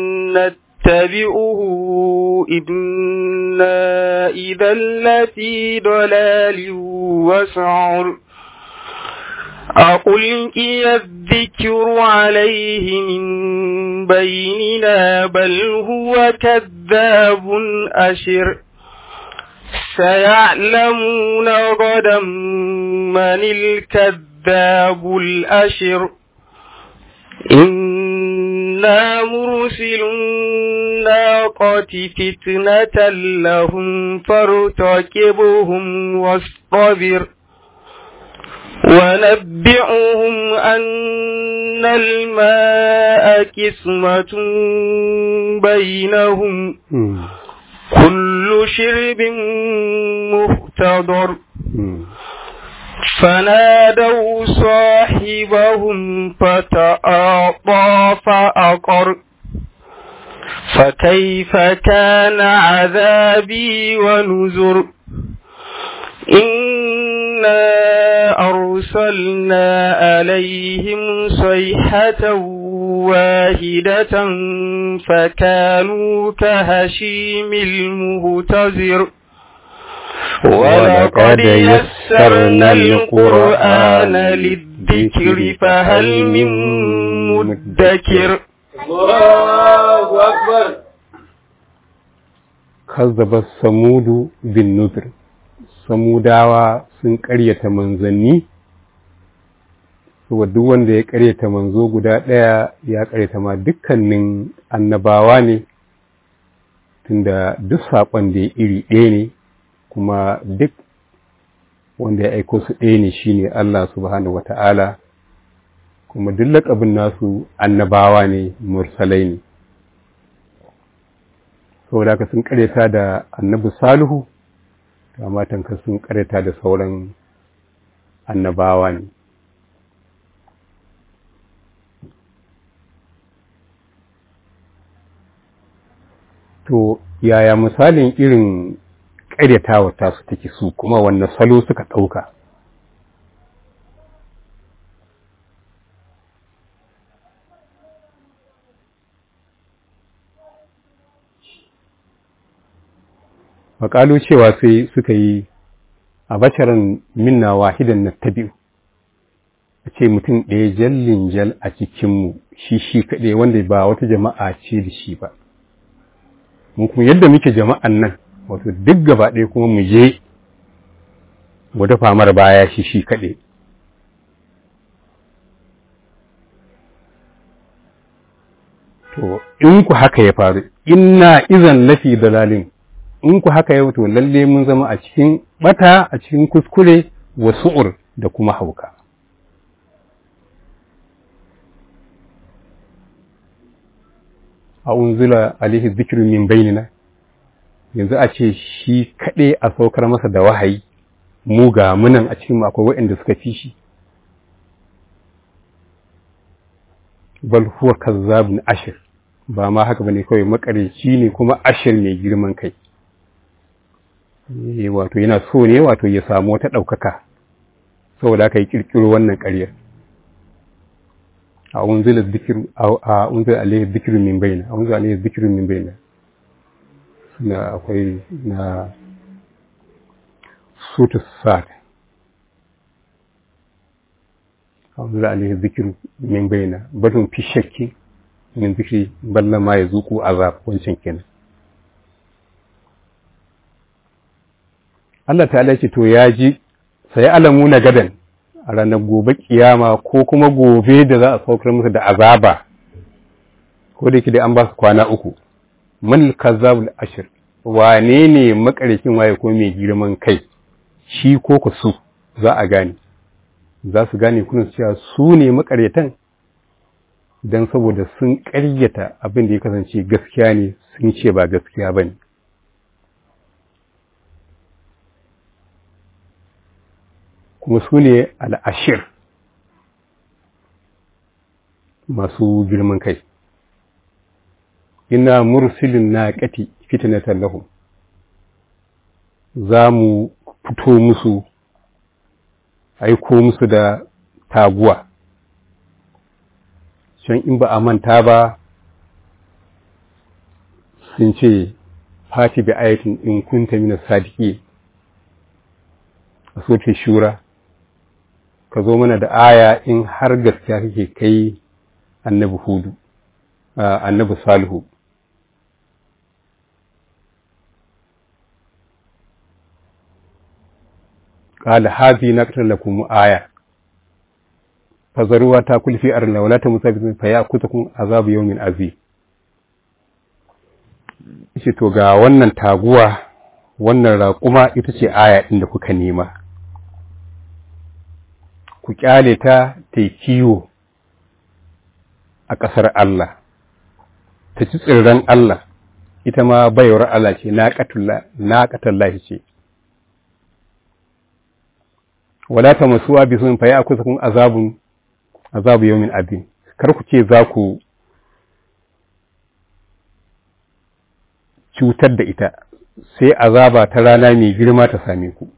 نتبعه إنا إذا لفي ضلال وسعر أقلقي الذكر عليه من بيننا بل هو كذاب أشر سيعلمون غدا من الكذاب الأشر إنا مرسل الناقة فتنة لهم فارتكبهم واصطبر ونبئهم أن الماء كسمة بينهم كل شرب مختضر فنادوا صاحبهم فتعاطى فأقر فكيف كان عذابي ونذر إنا أرسلنا عليهم صيحة واحدة فكانوا كهشيم المهتزر ولقد يسرنا القرآن للذكر فهل من مدكر الله أكبر kazzaba samudu bin nuzur samudawa sun ƙaryata manzanni saboda duk wanda ya ƙaryata manzo guda ɗaya ya ƙaryata ma dukkanin annabawa ne tunda duk saƙon da ya iri ɗaya ne kuma duk wanda ya aiko su ɗaya ne shine Allah subhanahu wata'ala kuma duk laƙabin nasu annabawa ne mursalai ne saboda haka sun karyata da annabi salihu amma tanka sun karyata da sauran annabawa ne to yaya misalin irin karyatawa tasu take su kuma wanne salo suka ɗauka faƙalu cewa sai suka yi a basharan minna wahidan na tabi'u a ce mutum ɗaya jallin jal a cikinmu shi shi kaɗai wanda ba wata jama'a ce da shi ba mu kuma yadda muke jama'an nan wato duk gaba ɗaya kuma mu je mu dafa mara baya shi shi kaɗai to in ku haka ya faru inna izan lafi dalalin in ku haka yau to lalle mun zama a cikin bata a cikin kuskure wa su'ur da kuma hauka a unzila alaihi zikru min bainina yanzu a ce shi kaɗai a saukar masa da wahayi mu ga munan a cikin akwai waɗanda suka fi shi bal huwa kazzabun ashir ba ma haka bane kawai makareci ne kuma ashir mai girman kai wato yana so ne wato ya samu wata ɗaukaka saboda aka yi ƙirƙiro wannan ƙaryar a unzila zikiru a unzila alayhi zikiru min bayna a unzila alayhi zikiru min bayna suna akwai na sutu sa'ad a unzila alayhi zikiru min bayna batun fi shakki min zikiri balla ma ya zuku azab wancan kenan Allah ta ce to ya ji sai alamu na gadan a ranar gobe kiyama ko kuma gobe da za a saukar musu da azaba ko da yake dai an ba su kwana uku man kazzabul ashir wane ne makarikin waye ko mai girman kai shi ko ku su za a gane za su gane kuna cewa su ne makaryatan don saboda sun ƙaryata abin da ya kasance gaskiya ne sun ce ba gaskiya ba ne kuma su ne al'ashir masu girman kai ina mursilin na ƙati fitinatan lahum za mu fito musu aiko musu da taguwa can in ba a manta ba sun ce fati bi ayatin in kunta mina sadiki a soke shura ka zo mana da aya in har gaskiya kake kai annabi hudu annabi salihu قال هذه نقطة لكم آية فذروها تأكل في أرض ولا تمسوا فيأخذكم عذاب يوم عظيم shi to ga wannan taguwa wannan raƙuma ita ce aya ɗin da kuka nema ku ƙyale ta ta yi kiwo a ƙasar Allah ta ci tsirran Allah ita ma baiwar Allah ce na ƙatallahi ce wala ta masuwa bi sun faya kusa kun azabun azabu yawmin abin kar ku ce za ku cutar da ita sai azaba ta rana mai girma ta same ku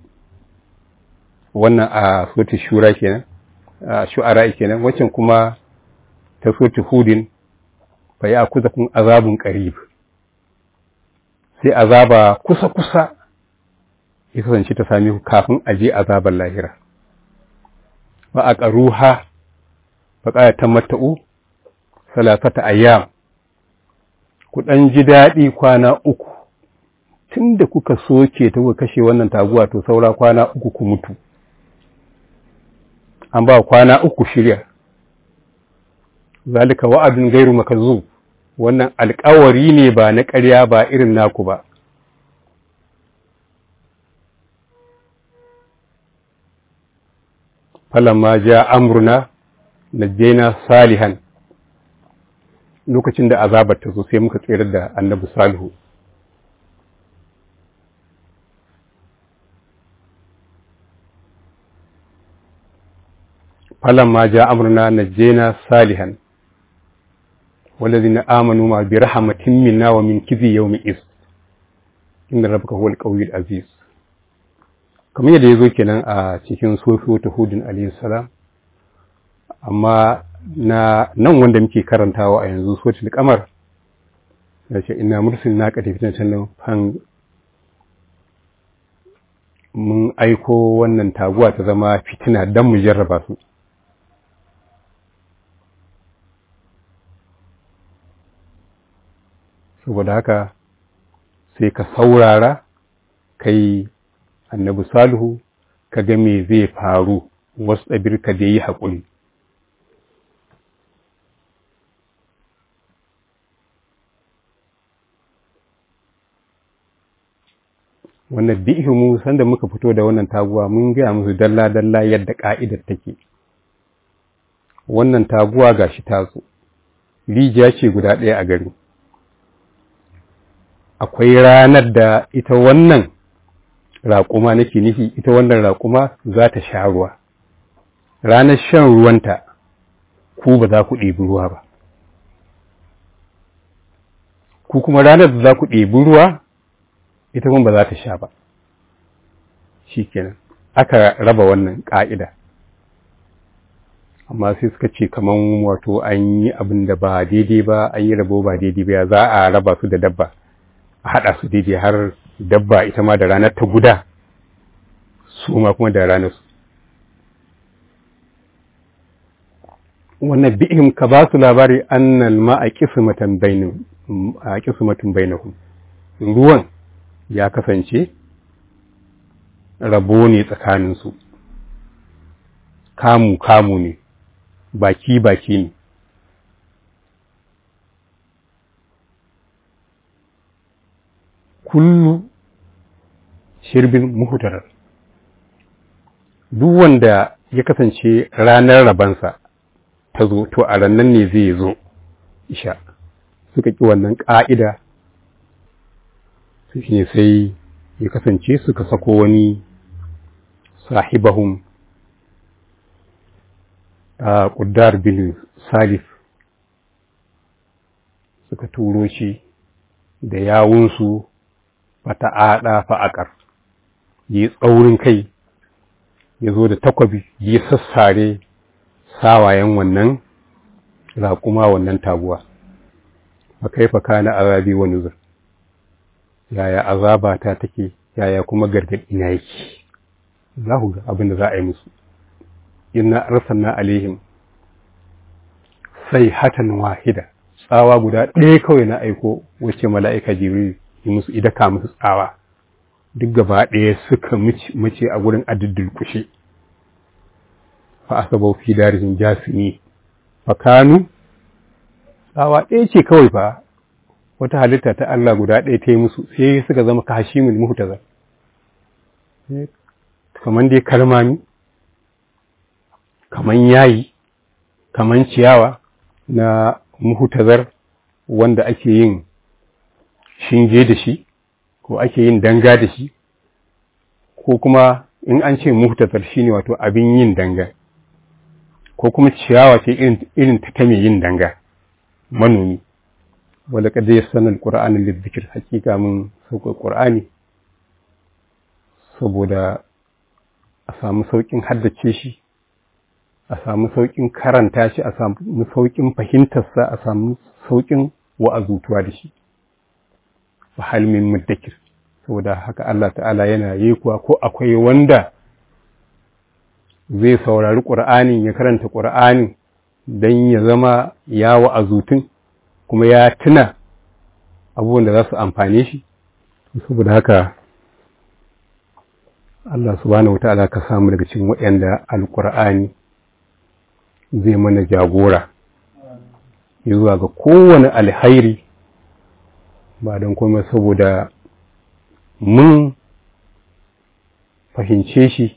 wannan a soti shura kenan a shu'ara kenan waccan kuma ta soti hudin fa ya kuza kun azabun qarib sai azaba kusa kusa ya kasance ta sami ku kafin a je azabar lahira ba a ƙaruha fa ƙaya ta mata'u salasata ayyam ku ɗan ji daɗi kwana uku tun da kuka soke ta kuka kashe wannan taguwa to saura kwana uku ku mutu an ba kwana uku shirya zalika wa'adun gairu makazu wannan alƙawari ne ba na ƙarya ba irin naku ba falamma ja amruna najjayna salihan lokacin da azabar ta zo sai muka tsere da annabi salihu falamma ja amruna najjayna salihan والذين آمنوا ما برحمة منا ومن كذي يوم إذ إن ربك هو القوي العزيز kamar yadda ya zo kenan a cikin sofiyo ta hudun alayhi salam amma na nan wanda muke karantawa a yanzu sotil kamar da ce ina mursil na ka tafi can fan mun aiko wannan taguwa ta zama fitina don mu jarraba su saboda haka sai ka saurara kai annabi salihu ka ga me zai faru wasu ɗabir ka da yi haƙuri wannan bi'ihimu sanda muka fito da wannan taguwa mun gaya musu dalla-dalla yadda ƙa'idar take wannan taguwa ga shi taso rijiya ce guda ɗaya a gari akwai ranar da ita wannan raƙuma nake nufi ita wannan raƙuma za ta sha ruwa ranar shan ruwanta ku ba za ku ɗebi ruwa ba ku kuma ranar da za ku ɗebi ruwa ita kuma ba za ta sha ba shi kenan aka raba wannan ƙa'ida amma sai suka ce kaman wato an yi abin da ba daidai ba an yi rabo ba daidai ba za a raba su da dabba a haɗa su daidai har dabba ita ma da ranar ta guda su ma kuma da ranar su wannan bi'im ka ba su labari annal ma a kismatan bainahum a kismatin bainahum ruwan ya kasance rabo ne tsakanin su kamu kamu ne baki baki ne kullu shirbin muhutarar duk wanda ya kasance ranar rabansa ta zo to a rannan ne zai zo isha suka ƙi wannan ƙa'ida su ne sai ya kasance suka sako wani sahibahun a ƙuddar bin salif suka turo shi da yawunsu fata'aɗa fa'aƙar yi tsaurin kai ya zo da takwabi ya sassare sawayen wannan raƙuma wannan taguwa a kaifa kana azabi wa nuzur yaya azaba ta take yaya kuma gargaɗi na yake za ku ga abin da za a yi musu inna arsalna alaihim sai hatan wahida tsawa guda ɗaya kawai na aiko wacce mala'ika jibril yi musu idaka musu tsawa duk gaba ɗaya suka mace a gurin adiddul kushe fa asabau fi darihin jasimi fa kanu tsawa ɗaya ce kawai fa wata halitta ta Allah guda ɗaya ta yi musu sai suka zama ka hashimin muhtaza kaman dai kalmami kaman yayi kaman ciyawa na muhtazar wanda ake yin shinge da shi ko ake yin danga da shi ko kuma in an ce muhtazar shine wato abin yin danga ko kuma ciyawa ce irin ta ta mai yin danga manomi wanda kada ya sanar ƙura'anin lizzikir hakika mun sauƙa ƙura'ani saboda a samu sauƙin haddace shi a samu sauƙin karanta shi a samu sauƙin fahimtarsa a samu sauƙin wa'azutuwa da shi fa halmin muddakir saboda haka Allah ta'ala yana yi kuwa ko akwai wanda zai saurari ƙur'anin ya karanta ƙur'anin don ya zama ya wa'azutun kuma ya tuna abubuwan da za su amfane shi saboda haka Allah subhanahu wata'ala ka samu daga cikin waɗanda alƙur'ani zai mana jagora ya zuwa ga kowane alhairi ba don kuma saboda mun fahimce shi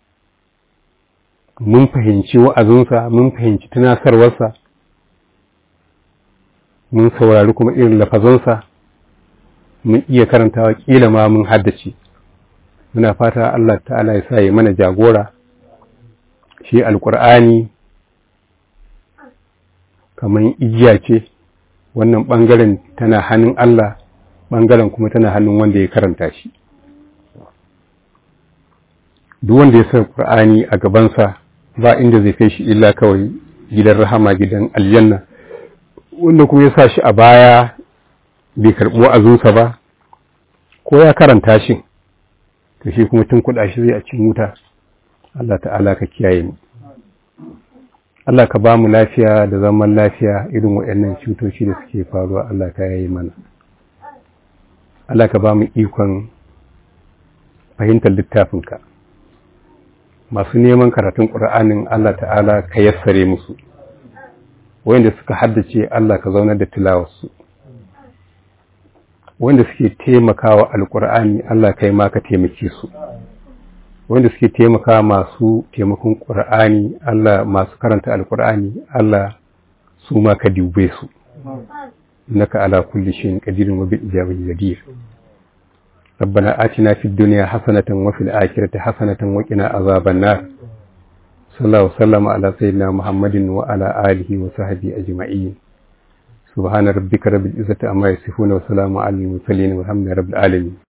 mun fahimci wa'azinsa mun fahimci tunasarwarsa mun saurari kuma irin lafazansa mun iya karantawa kila ma mun haddace muna fata Allah ta'ala ya sa ya mana jagora shi alkur'ani kamar igiya ce wannan ɓangaren tana hannun Allah ɓangaren kuma tana hannun wanda ya karanta shi duk wanda ya sa ƙur'ani a gabansa ba inda zai kai shi illa kawai gidan rahama gidan aljanna wanda kuma ya sa shi a baya bai karɓi wa'azinsa ba ko ya karanta shi to shi kuma tun kuɗa shi zai a cikin wuta Allah ta'ala ka kiyaye mu Allah ka ba mu lafiya da zaman lafiya irin waɗannan cutoci da suke faruwa Allah ka yayi mana Allah ka ba mu ikon fahimtar littafinka masu neman karatun ƙur'anin Allah ta'ala ka yassare musu wanda suka haddace Allah ka zaunar da tilawarsu wanda suke taimakawa alƙur'ani Allah ka yi ma ka taimake su wanda suke taimaka masu taimakon ƙur'ani Allah masu karanta alƙur'ani Allah su ma ka dube su naka ala kulli shayin qadirun wa bil ijabati jadir ربنا آتنا في الدنيا حسنة وفي الآخرة حسنة وقنا عذاب النار صلى الله وسلم على سيدنا محمد وعلى آله وصحبه أجمعين سبحان ربك رب العزة عما يصفون وسلام على المرسلين والحمد لله رب العالمين